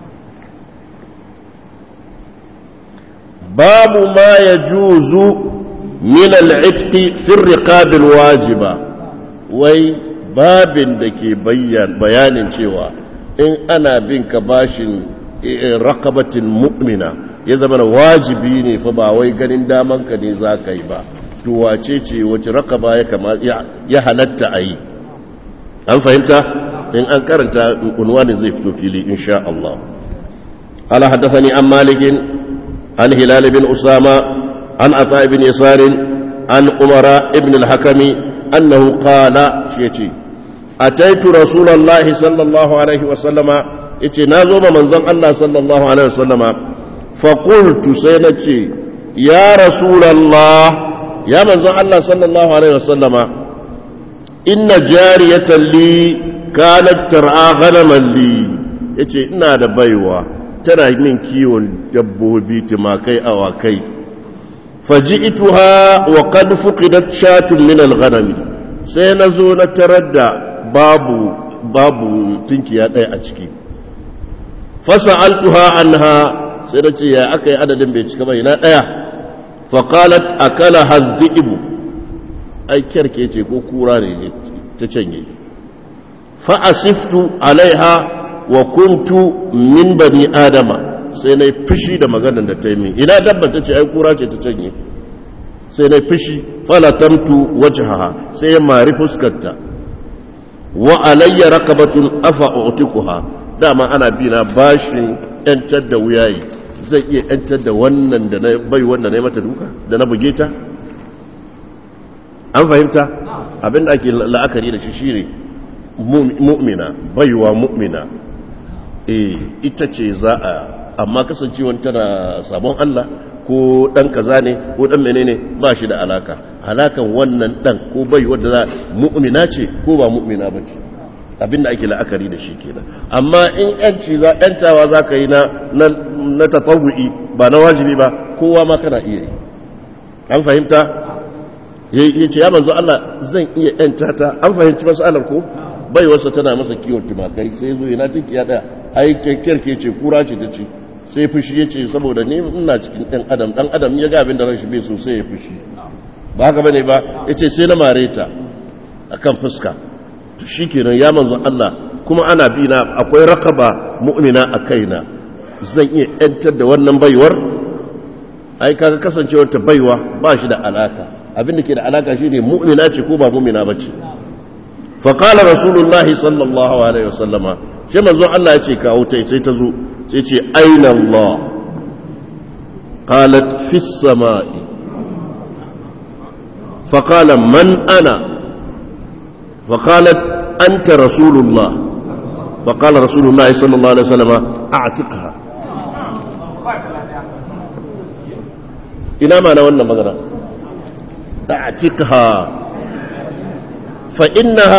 babu ma yajuzu min al-itqi fi ar-riqab al-wajiba wai babin da ke bayanin cewa in ana bin ka bashin rakabatin mu'mina ya zama wajibi ne fa ba wai ganin daman ka ne za ka yi ba to wace ce wace rakaba ya halatta a yi an fahimta in an karanta unwani zai fito fili insha Allah ala haddathani an malikin an hilal bin usama an ata ibn yasarin an umara ibn al-hakami أنه قال شيتي أتيت رسول الله صلى الله عليه وسلم اتنازم من ذن الله صلى الله عليه وسلم فقلت سينتي يا رسول الله يا من ذن الله صلى الله عليه وسلم إن جارية لي كانت ترعى غنما لي yace ina da baiwa tana min kiwon dabbobi tumakai awakai فجئتها وقد فقدت شاة من الغنم سينزو نتردى باب باب تنكي ɗaya a ciki فسألتها عنها سينتي يا أكي عدد بيتك بينا ɗaya فقالت أكلها الذئب أي كركيتي كوراني تشنجي فأسفت عليها وكنت من بني آدم sai na fushi da maganar da ta yi min ina dabba ta ce ai kura ce ta canye sai na fushi falatamtu wajhaha sai ya mari fuskarta wa alayya rakabatun afa utikuha dama ana bi na bashin yantar da wuyayi zai iya yantar da wannan da na bai wanda na yi mata duka da na buge ta an fahimta abinda ake la'akari da shi shine mu'mina baiwa mu'mina eh ita ce za a amma kasancewan tana sabon Allah ko dan kaza ne ko dan menene ba shi da alaka alakan wannan dan ko bai wanda za mu'mina ce ko ba mu'mina ba ce abinda ake la'akari da shi kenan amma in yanci za yantawa za ka yi na na tatawu'i ba na wajibi ba kowa ma kana iya yi an fahimta ya ce ya manzo Allah zan iya yanta ta an fahimci masalar ko bai wasa tana masa kiwon tumakai sai zo yana tinkiya daya ai kyakkyarke ce kura ce ta ce sai fushi ya ce saboda ni ina cikin ɗan adam ɗan adam ya ga abin da ran shi bai so sai ya fushi ba haka bane ba ya ce sai na mare ta a kan fuska to shi kenan ya manzo Allah kuma ana bi na akwai rakaba mu'mina a kaina zan iya yantar da wannan baiwar ai kaga kasancewar ta baiwa ba shi da alaka abin da ke da alaka shine mu'mina ce ko ba mu'mina bace fa qala rasulullahi sallallahu alaihi wasallama shi manzo Allah ya ce kawo ta sai ta zo sai ce aina Allah qalat fi samai fa qala man ana fa qalat anta rasulullah fa qala rasulullah sallallahu alaihi wasallam a'tiqha ina ma na wannan magana a'tiqha fa innaha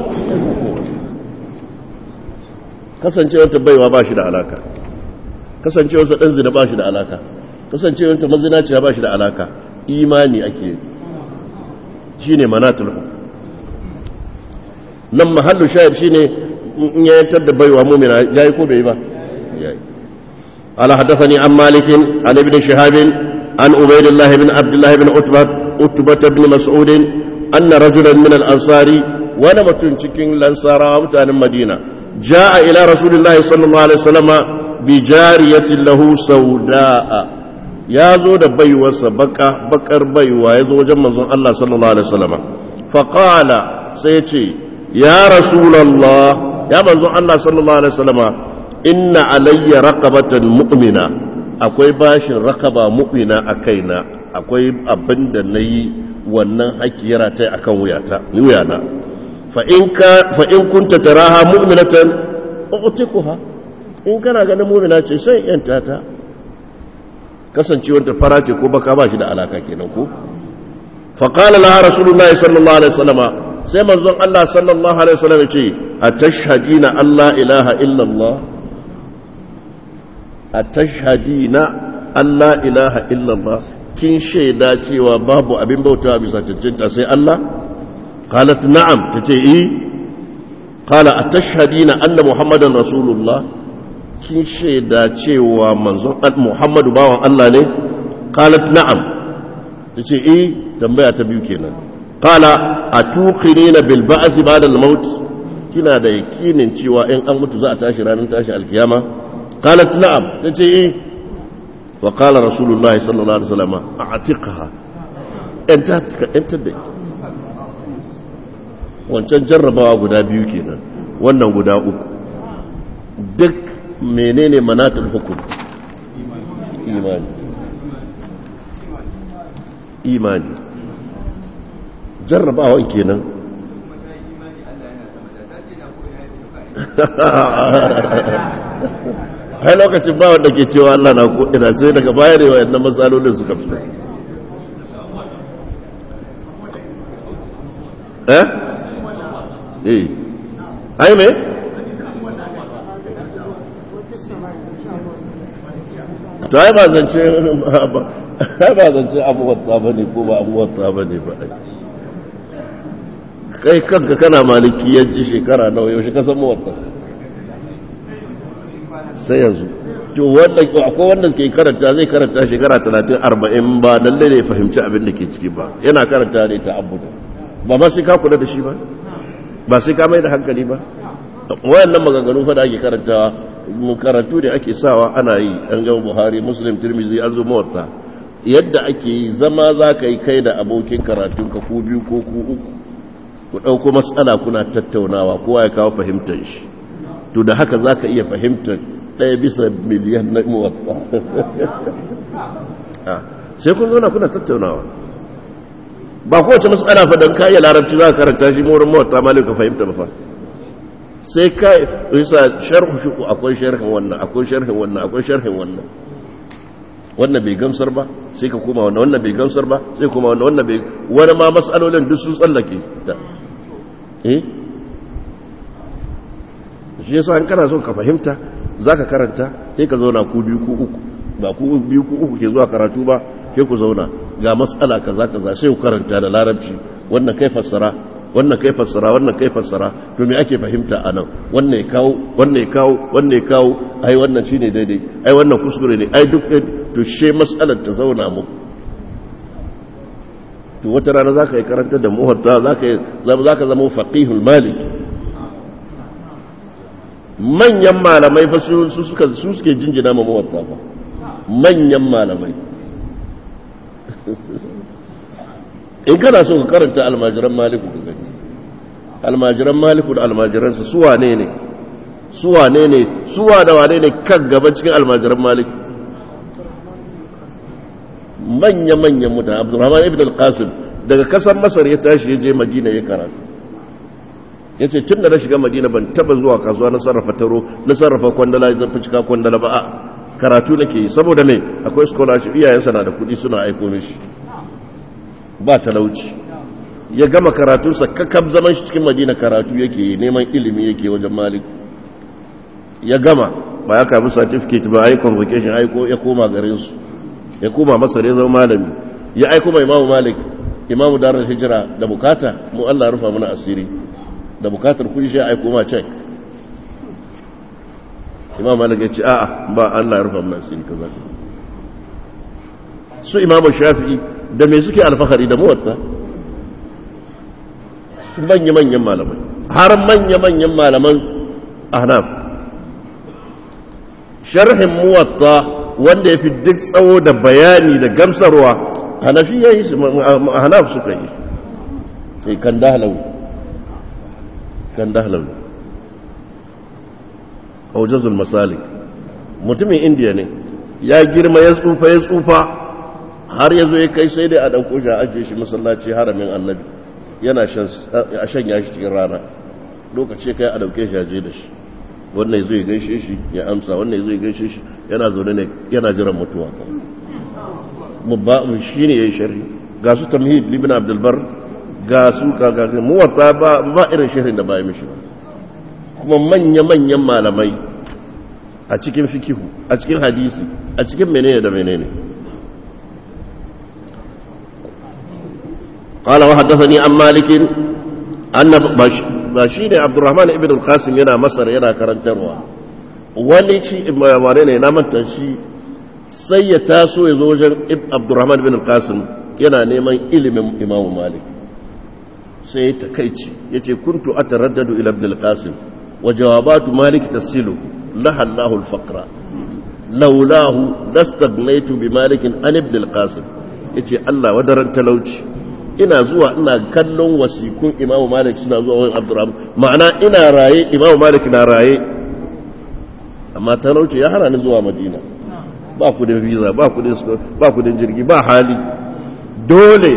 kasancewarta baiwa ba shi da alaka kasancewarsa ɗan zina ba shi da alaka kasancewarta mazinaciya ba shi da alaka imani ake shi ne manatul nan mahallu shayar shi ne in yayantar da baiwa mumina ya yi ko bai ba ya yi ala haddasani an malikin an ibn shahabin an ubaidillahi bin abdullahi bin utbat utbat ibn mas'udin anna rajulan min al-ansari wani mutum cikin lansarawa mutanen madina ja'a ila rasulillahi sallallahu alaihi wasallama bi jariyatin lahu sauda'a ya zo da baiwarsa baka bakar baiwa ya zo wajen manzon Allah sallallahu alaihi wasallama fa qala sai ce ya rasulullah ya manzon Allah sallallahu alaihi wasallama inna alayya raqabatan mu'mina akwai bashin raqaba mu'mina a kaina akwai abin da nayi wannan haƙƙi yana ta akan wuyata wuyana fa in ka fa in kunta taraha mu'minatan u'tikuha in kana ganin mu'mina ce sai yanta ta kasancewar ta fara ce ko baka ba shi da alaka kenan ko fa qala laha rasulullahi sallallahu alaihi wasallama sai manzon Allah sallallahu alaihi wasallam ya ce atashhadina alla ilaha illa Allah atashhadina alla ilaha illa Allah kin shaida cewa babu abin bautawa bisa cancanta sai Allah qalat na'am tace eh qala atashhadina anna muhammadan rasulullah kin shaida cewa manzon muhammadu bawan Allah ne qalat na'am tace eh tambaya ta biyu kenan qala atuqinina bil ba'th ba'da al maut kina da yakinin cewa in an mutu za a tashi ranar tashi alkiyama qalat na'am tace eh وقال رسول الله صلى الله عليه وسلم اعتقها انت انت da wancan jarrabawa guda biyu kenan wannan guda uku duk menene manatul hukum imani imani jarrabawa kenan hai lokacin ba wanda ke cewa Allah na ko ina sai daga baya ne wayannan matsalolin suka fito eh eh ai me to ai ba zance ai ba zance abubuwan tsaba ne ko ba abubuwan tsaba ne ba kai kanka kana malikiyanci shekara nawa yaushe ka san mawatta sai yanzu to wanda akwai wanda ke karanta zai karanta shekara 30 40 ba lalle ne fahimci abin da ke ciki ba yana karanta ne ta abuda ba ma sai ka kula da shi ba ba sai ka mai da hankali ba wayannan maganganu fa da ake karantawa karatu da ake sawa ana yi an ga Buhari Muslim Tirmidhi an zo mawarta yadda ake yi zama za ka yi kai da abokin karatun ka ko biyu ko ku uku ku ɗauko matsala kuna tattaunawa kowa ya kawo fahimtar shi to da haka za ka iya fahimtar ɗaya bisa miliyan na muwatta sai kun zauna kuna tattaunawa ba kowace matsala fa don kayi larabci za ka karanta shi morin muwatta malik ka fahimta ba fa sai ka isa sharhu shi akwai sharhin wannan akwai sharhin wannan akwai sharhin wannan wannan bai gamsar ba sai ka koma wannan wannan bai gamsar ba sai kuma wannan wannan bai wani ma matsalolin duk sun tsallake eh shi yasa in kana so ka fahimta zaka karanta sai ka zauna ku biyu ku uku ba ku biyu ku uku ke zuwa karatu ba sai ku zauna ga matsala kaza kaza sai ku karanta da larabci wannan kai fassara wannan kai fassara wannan kai fassara to me ake fahimta anan wannan ya kawo wannan ya kawo wannan ya kawo ai wannan shine daidai ai wannan kuskure ne ai duk to she matsalar ta zauna muku to wata rana zaka yi karanta da muhatta zaka yi zaka zama faqihul malik manyan malamai fa su suka su suke jinjina ma muwatta fa manyan malamai in kana so ka karanta almajiran maliku ka gani almajiran maliku da almajiransa su wane ne su wane ne su da wane ne kan gaba cikin almajiran maliku manya-manyan mutane abdurrahman ibn al-qasim daga kasar masar ya tashi ya je madina ya karatu ya ce tun da na shiga madina ban taba zuwa kasuwa na sarrafa taro na sarrafa kwandala ya zarfi cika kwandala ba a karatu nake yi saboda mai akwai scholarship iyayensa na da kudi suna aiko mishi ba talauci ya gama karatunsa kakab zaman shi cikin madina karatu yake yi neman ilimi yake wajen malik ya gama ba ya kabi certificate ba ai convocation aiko ya koma garinsu ya koma masar ya zama malami ya aiko mai imamu malik imamu darar hijira da bukata mu Allah rufa mana asiri da bukatar kudi shi aiko ma cek imam malik ya ce a'a ba Allah ya rufa mana asiri kaza su imamu shafi'i da me suke alfahari da muwatta manya-manyan malamai har manya-manyan malaman ahnaf sharhin muwatta wanda ya fi duk tsawo da bayani da gamsarwa hanafi ya yi ahnaf suka yi sai kan dahlawi kan dahlawi aujazul masalik mutumin indiya ne ya girma ya tsufa ya tsufa har ya zo ya kai sai dai a ɗauko shi a ajiye shi masallaci haramin annabi yana a shanya shi cikin rana lokaci kai a ɗauke shi a je da shi wannan ya zo ya gaishe shi ya amsa wannan ya zo ya gaishe shi yana zaune ne yana jiran mutuwa mubba shi ne ya yi shari ga su tamhid libin abdulbar ga su kagaga muwatta ba irin shirin da ba ya mishi ba kuma manya-manyan malamai a cikin fikihu a cikin hadisi a cikin menene da menene قال وحدثني عن مالك أن بشير عبد الرحمن ابن القاسم ينا مصر ينا كرنتروا wani ci wane ne na manta shi sai ya taso ya zo wajen abdurrahman bin al-qasim yana neman ilimin imamu malik sai ya takaici ya ce kuntu a taraddadu ila ibn al-qasim wa jawabatu malik tasilu lahallahu al-faqra laulahu lastagnaitu bi malikin an ibn al-qasim yace Allah wadaran talauci ina zuwa ina kallon wasikun imamu malik suna zuwa wani abdurrahman ma'ana ina raye imamu malik na raye amma talauci ya hana ni zuwa madina ba kudin visa ba kudin ba kudin jirgi ba hali dole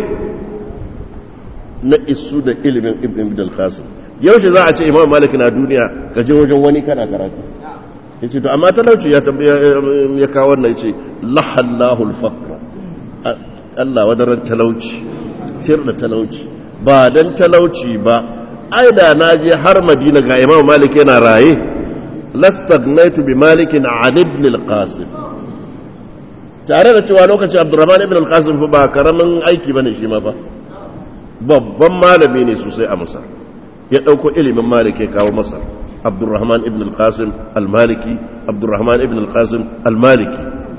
na isu da ilimin ibn ibn al-qasim yaushe za a ce imamu malik na duniya ka je wajen wani kana karatu yace to amma talauci ya ya kawo wannan yace lahallahu al-faqr Allah wadaran talauci tir da talauci ba dan talauci ba ai da na je har madina ga imam malik yana raye lastagnaitu bi malikin an ibn al-qasim tare da cewa lokacin abdurrahman ibn al-qasim fa ba karamin aiki bane shi ma fa babban malami ne sosai a masar ya dauko ilimin malik ya kawo masar abdurrahman ibn al-qasim al-maliki abdurrahman ibn al-qasim al-maliki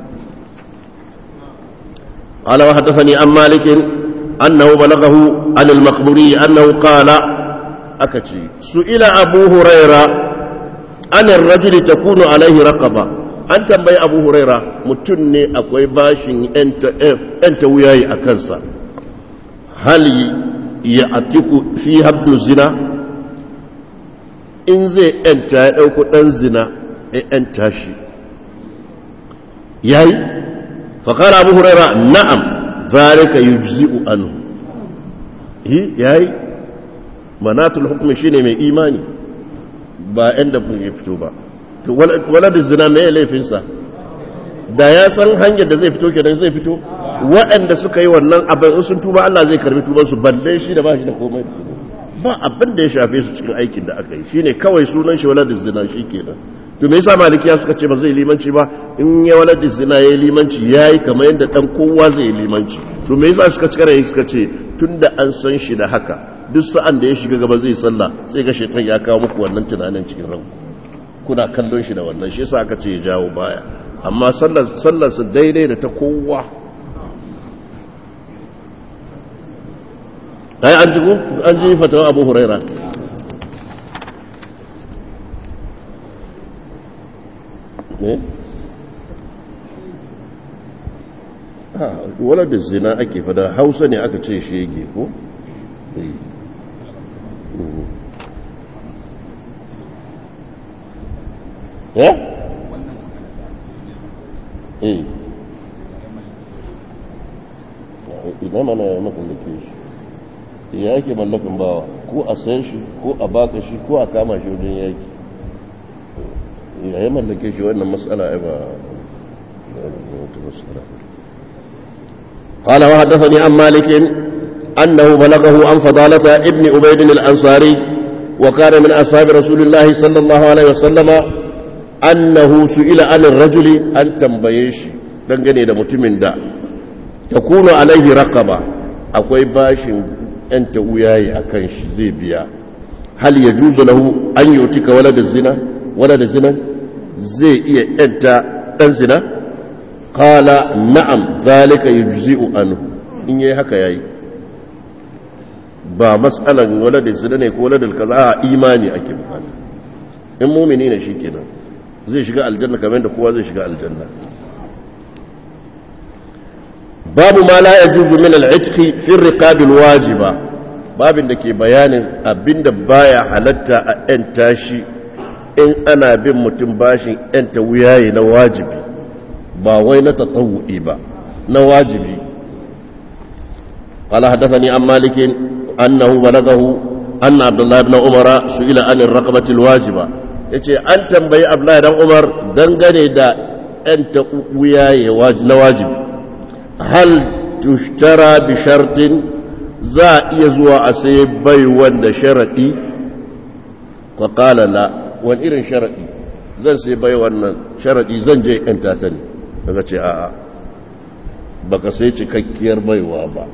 قال وحدثني عن مالك أنه بلغه عن المقبوري أنه قال أكتي سئل أبو هريرة عن الرجل تكون عليه رقبة أن تنبي أبو هريرة متني أكوي باشن أنت, أنت وياي أكنسا هل يأتيك فيها ابن الزنا إن زي أنت أوكو أنزنا أنت شي ياي فقال أبو هريرة نعم ذلك يجزئ عنه هي ياي منات الحكم شيء mai imani ba inda kun ya fito ba to wala da zina mai laifinsa da ya san hanyar da zai fito kenan zai fito waɗanda suka yi wannan abin sun tuba Allah zai karbi tuban su balle shi da ba shi da komai ba abin da ya shafe su cikin aikin da aka yi shine kawai sunan shi wala da zina shi kenan to me yasa malikiya suka ce ba zai limanci ba in ya walad zina yayi limanci yayi kamar yadda dan kowa zai limanci to me yasa suka cika rai suka ce tunda an san shi da haka duk sa'an da ya shiga gaba zai sallah sai ga shaitan ya kawo muku wannan tunanin cikin ranku kuna kallon shi da wannan shi yasa aka ce ya jawo baya amma sallar sallar su daidai da ta kowa ai an ji an ji fatawa Abu Huraira ne wala da zina ake fada hausa ne aka ce shege ko ya? eh ina mana ya mallake shi ya yake mallakin bawa ko a sayan shi ko a baka shi ko a kama shi wajen yaki ya yi mallake shi wannan matsala ya ba قال وحدثني عن مالك أنه بلغه عن فضالة ابن عبيد الأنصاري وكان من أصحاب رسول الله صلى الله عليه وسلم أنه سئل عن الرجل أن تنبيش دنگني دا متمن دا تكون عليه رقبة أكوي باش أنت وياي أكنش زيبيا هل يجوز له أن يؤتك ولد الزنا ولد الزنا زي إيه أنت أنزنا قال نعم ذلك يجزئ عنه إن يهك ياي ba matsalan waladin zina ne ko waladin kaza a imani ake bukata in mumini ne shikenan zai shiga aljanna kamar da kowa zai shiga aljanna babu ma la yajuzu min al-itqi fi ar-riqab al-wajiba babin da ke bayanin abinda baya halatta a yan tashi in ana bin mutum bashin yan ta wuyaye na wajibi ba wai na tatawu'i ba na wajibi قال حدثني عن مالك أنه بلغه أن عبد الله بن عمر سئل عن الرقبة الواجبة yace an tambayi Abdullahi dan Umar dangane da ɗan ta wuyaye na wajibi hal tushtara bi shartin za iya zuwa a sai bai wanda sharadi fa qala la wani irin sharadi zan sai bai wannan sharadi zan je ɗan tata ne daga ce a'a baka sai cikakkiyar baiwa ba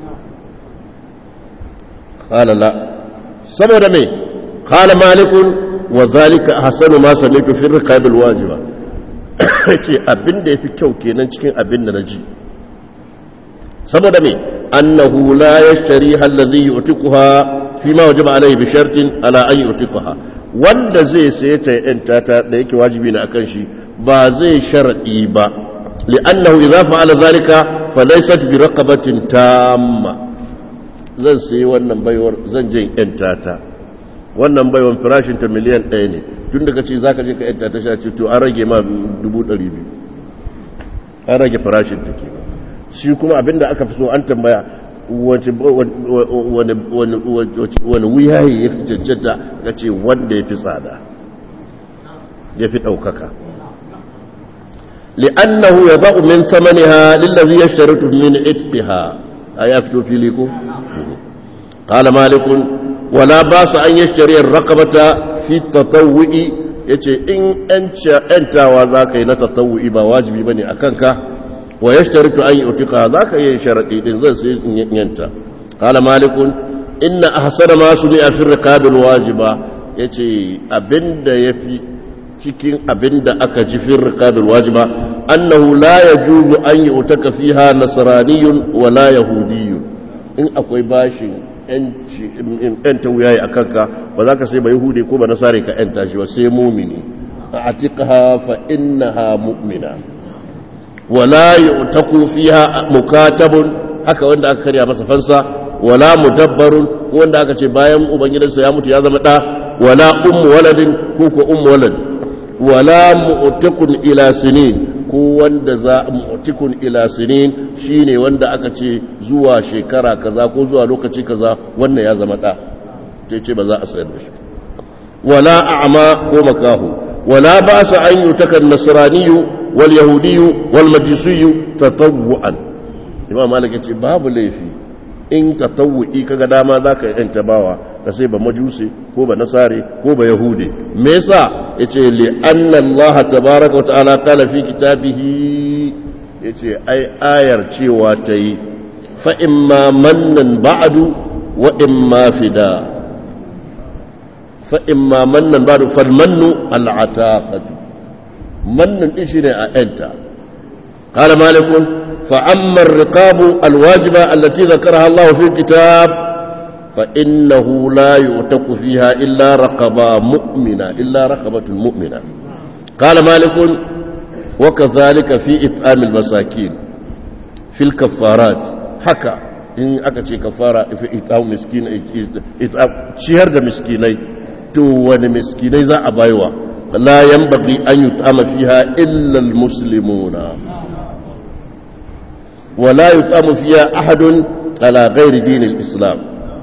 قال لا saboda me قال مالك وذلك احسن ما سمعت في الرقاب الواجبه ce abin da yafi kyau kenan cikin abin da naji saboda me annahu la yashtari allazi yu'tiquha fi ma wajaba alayhi bi shartin ala an yu'tiquha wanda zai saye ta yanta ta da yake wajibi ne akan shi ba zai sharadi ba li'annahu idza fa'ala zalika falaysat bi raqabatin tamma zan sayi wannan baiwar zan je yanta ta wannan baiwar farashin ta miliyan ɗaya ne tun daga ce za ka je ka yanta ta sha to an rage ma dubu ɗari biyu an rage farashin ta ke shi kuma abinda aka fi so an tambaya wani wuyaye ya fi cancanta ga ce wanda ya fi tsada ya fi ɗaukaka li'annahu ya ba'u min samaniha lillazi ya sharitu min itbiha a ya fito fili ko قال مالك ولا باس أن يشتري الرقبة في التطوع yace in ‘yantawa za ka yi na tattawu'i ba wajibi ba ne a kanka wa ya shtaritu an yi utuka za ka yi sharaɗi ɗin zan sai yanta kala malikun inna a hasana masu ne a fi rikabin wajiba ya ce abinda ya fi cikin abinda aka ji fi rikabin wajiba annahu la ya juzu an yi utaka fiha nasaraniyun wala yahudiyun in akwai bashin ‘yanta wuyaye a kanka ba za ka sai ba yahudi ko ba nasare ka ‘yanta shi ba sai mumini a atiƙa fa innaha mu'mina wala yi utaku fiha mukatabun haka wanda aka karya masa fansa wala mudabbarun ko wanda aka ce bayan ubangidansa ya mutu ya zama ɗa wala ummu waladin ko ko ummu walad wala mu'takun ila sinin ko wanda za mu'tikun ila sinin shine wanda aka ce zuwa shekara kaza ko zuwa lokaci kaza wannan ya zama da ce ce ba za a sayar da shi wala a'ma ko makahu wala ba sa an yutaka nasraniyu wal yahudiyu wal majusiyu tatawwuan imam malik ce babu laifi in tatawwi kaga dama zaka yanta bawa ka sai ba majusi ko ba nasare ko ba yahudi me yasa yace li anna allah tabaaraka wa ta'ala qala fi kitabihi yace ai ayar cewa tayi fa imma mannan ba'du wa imma fida fa imma mannan ba'du fal mannu al ataqatu mannan din shine a enta qala malikun fa amma ar-riqabu al-wajiba allati dhakaraha allah fi kitab فإنه لا يؤتك فيها إلا رقبة مؤمنة إلا رقبة مؤمنة قال مالك وكذلك في إطعام المساكين في الكفارات حكى إن أكتش كفارة في إطعام مسكين إطعام شهر ده مسكيني تو ون مسكيني ذا أبايوا لا ينبغي أن يطعم فيها إلا المسلمون ولا يطعم فيها أحد على غير دين الإسلام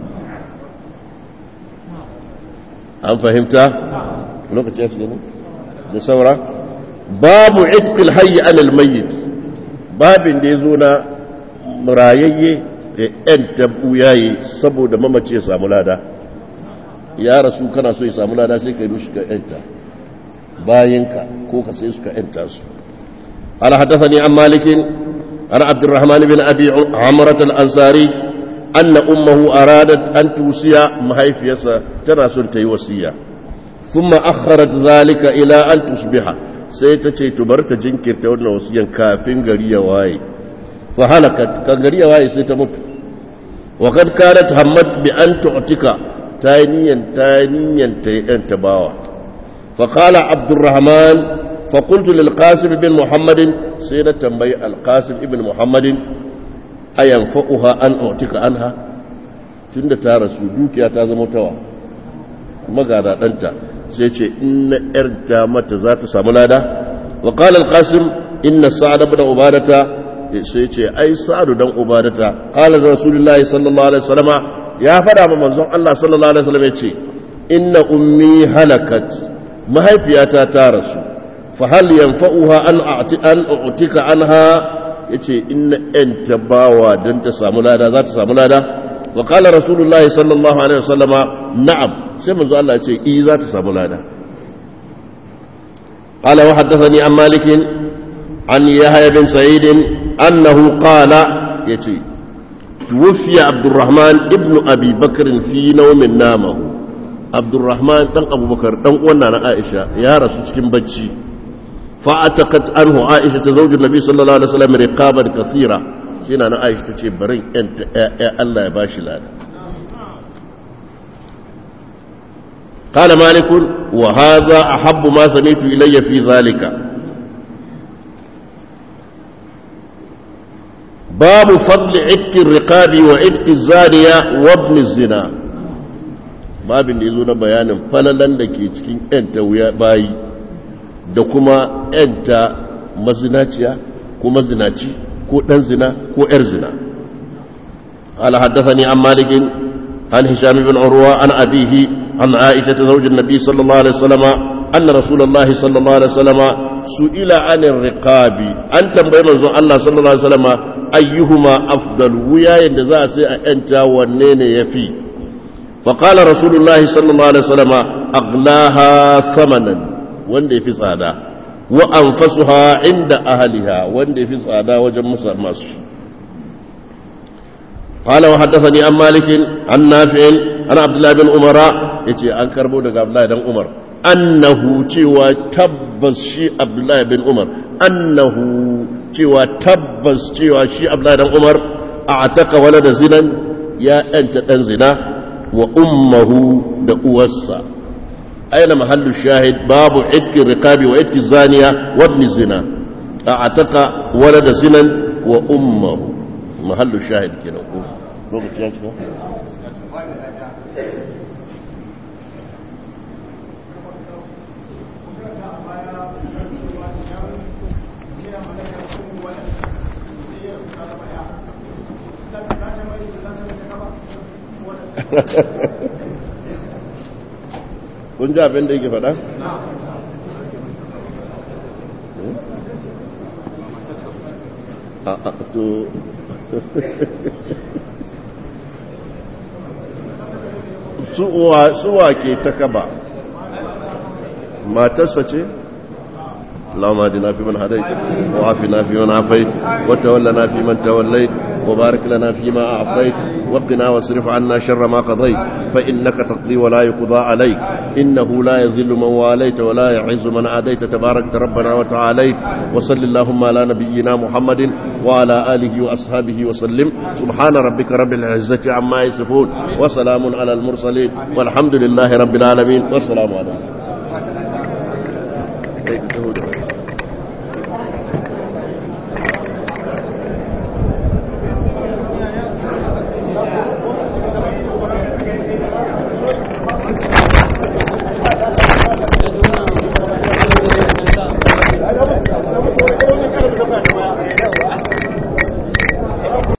an fahimta lokaci ya ne da saura babu itkul hayyi anil mayyit babin da ya zo na rayayye da yan tabuyaye saboda mamaci ya samu lada ya rasu kana so ya samu lada sai ka yi mishi ka yanta bayanka ko ka sai su ka yanta su ala haddathani an malikin an abdurrahman bin abi amrat al-ansari أن أمه أرادت أن توصي مهيفيسا ترى تي وصية ثم أخرت ذلك إلى أن تصبح سيتتي تبرت جنكر تولنا وصيا كافين غريا واي فهلكت كان غريا واي سيتمت وقد كانت همت بأن تعتك تانيا تانيا تانيا باوا فقال عبد الرحمن فقلت للقاسم بن محمد سيدة تنبي القاسم بن محمد أينفعها أن أعتك عنها tunda ta rasu dukiya ta zama tawa magada ɗanta sai ce inna ‘yarta mata za ta samu lada wa ƙalar ƙasim inna sa'ad ibn ubadata sai ce ai sa'adu dan ubadata ƙalar rasulullahi sallallahu alaihi wasallama ya faɗa ma manzon Allah sallallahu alaihi wasallam ya ce inna ummi halakat mahaifiyata ta rasu fa hal yanfa'uha an a'ti an u'tika anha yace inna anta bawa dan ta samu lada za ta samu lada wa qala rasulullahi sallallahu alaihi wasallama na'am sai manzo Allah ya ce i za ta samu lada qala wa haddathani an malik an yahya bin sa'id annahu qala yace tuwfiya abdurrahman ibn abi bakr fi nawmin namahu abdurrahman dan abubakar dan uwan na aisha ya rasu cikin bacci fa ataqat anhu aisha ta zaujin nabi sallallahu alaihi wasallam riqaban kathira sai na aisha tace barin yanta ya Allah ya bashi lada قال مالك وهذا أحب ما سمعت إلي في ذلك باب فضل عتق الرقاب وعتق الزانية وابن الزنا babin da ya zo na bayanin falalan da ke cikin ‘yanta wuya bayi da kuma ‘yanta mazinaciya ko mazinaci ko ɗan zina ko ‘yar zina. ala haddasa ni an malikin an hisham bin urwa an abihi an aisha ta zaujin nabi sallallahu alaihi wasallama an rasulullahi sallallahu alaihi wasallama su'ila anin riqabi an tambayi manzon Allah sallallahu alaihi wasallama ayyuhuma afdal wuyayen da za a sai a ‘yanta wanne ne ya fi فقال رسول الله صلى الله عليه وسلم أغلاها ثمنا wanda fi tsada wa anfasuha inda ahliha wanda fi tsada wajen masu قال وحدثني عن مالك عن نافع عن عبد الله بن عمر yace an karbo daga Abdullah dan Umar annahu cewa tabbas shi Abdullah bin Umar annahu cewa tabbas cewa shi Abdullah dan Umar a'taka walada zinan ya anta dan zina wa ummahu da uwarsa aina mahallu shahid babu idki riqabi wa idki zaniya wa ibn zina a'taka walada zinan wa ummuhu mahallu shahid kenan ko lokaci ya cika kun ji abin da yake faɗa? a a to suwa ke ta kaba matarsa ce? اللهم اهدنا فيمن هديت وعافنا فيمن عافيت وتولنا فيمن توليت وبارك لنا فيما اعطيت وقنا واصرف عنا شر ما قضيت فانك تقضي ولا يقضى عليك انه لا يذل من واليت ولا يعز من عاديت تبارك ربنا وتعاليت وصل اللهم على نبينا محمد وعلى اله واصحابه وسلم سبحان ربك رب العزه عما يصفون وسلام على المرسلين والحمد لله رب العالمين والسلام عليكم